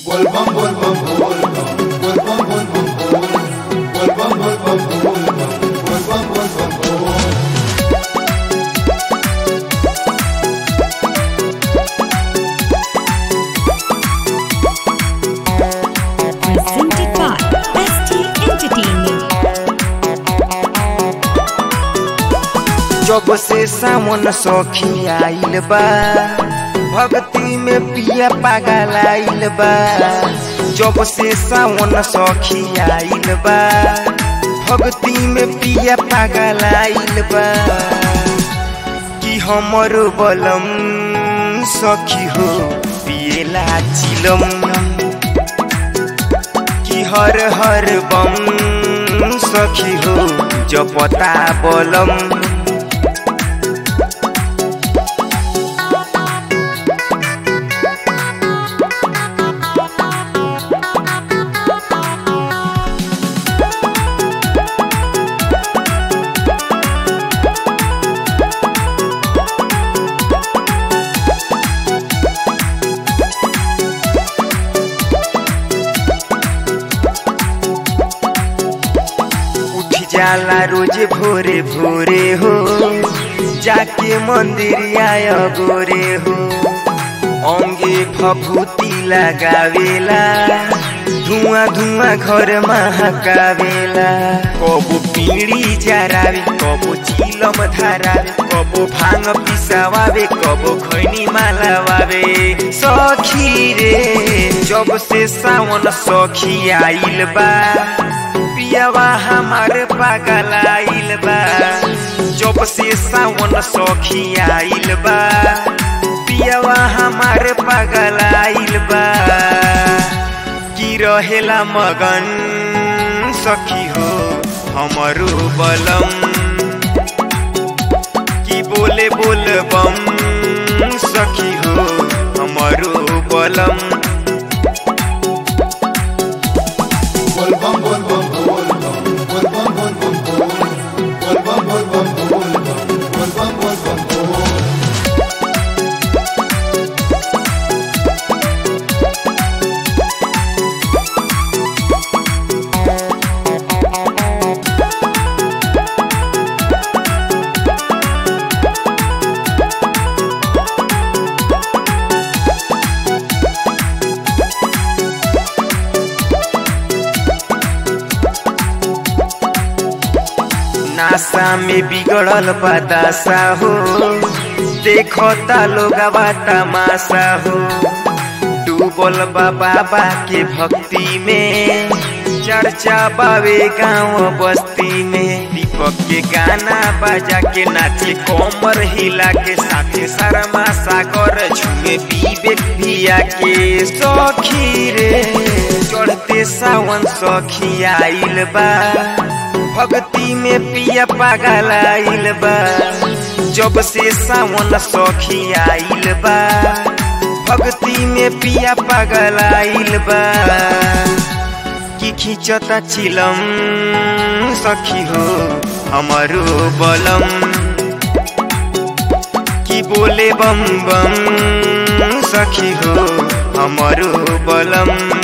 Volvam, volvam, volvam, volvam, volvam, volvam, volvam, volvam, volvam, volvam, volvam. presented by ST Entertainment. जब से सावन सखी आइल बा भक्ति में पिया पागल आइल बा जब से सावन सखी आइल बा भक्ति में पिया पागल आइल बा कि हमर बलम सखी हो पिएला चिलम कि हर हर बम सखी हो जपता बलम उठ जाला रोज भोरे भोरे हो जाके मंदिर आय गोरे हो अंगे फफूती लगावेला धुआं धुआं घर महकावेला कबो पीड़ी जरावे कबो चिलम धरावे कबो भांग पिसावावे कबो खैनी मालावावे सखी रे जब से सावन सखी आइल बा पियावा हमार पागल आइल बा जब से सावन सखी आइल बा पियावा हमार पागल आइल बा की रहेला मगन सखी हो हमरो बलम की बोले बोल बम सखी हो हमरो बलम Volvam, volvam, volvam, volvam, volvam, volvam, volvam, volvam, volvam, volvam, volvam. नासा में बिगड़ल बदासा हो देखता लोग तमाशा हो डूबल बा बाबा के भक्ति में चर्चा बावे गांव बस्ती में दीपक के गाना बजा के नाचे कोमर हिला के साथे शर्मा सागर झूमे विवेक भिया के सखी रे चढ़ते सावन सखी आइल बा भक्ति में पिया पागल आइल बा जब से सावन सखी आइल बा भक्ति में पिया पागल आइल बा कि खिंचता चिलम सखी हो हमारो बलम कि बोले बम बम सखी हो हमारो बलम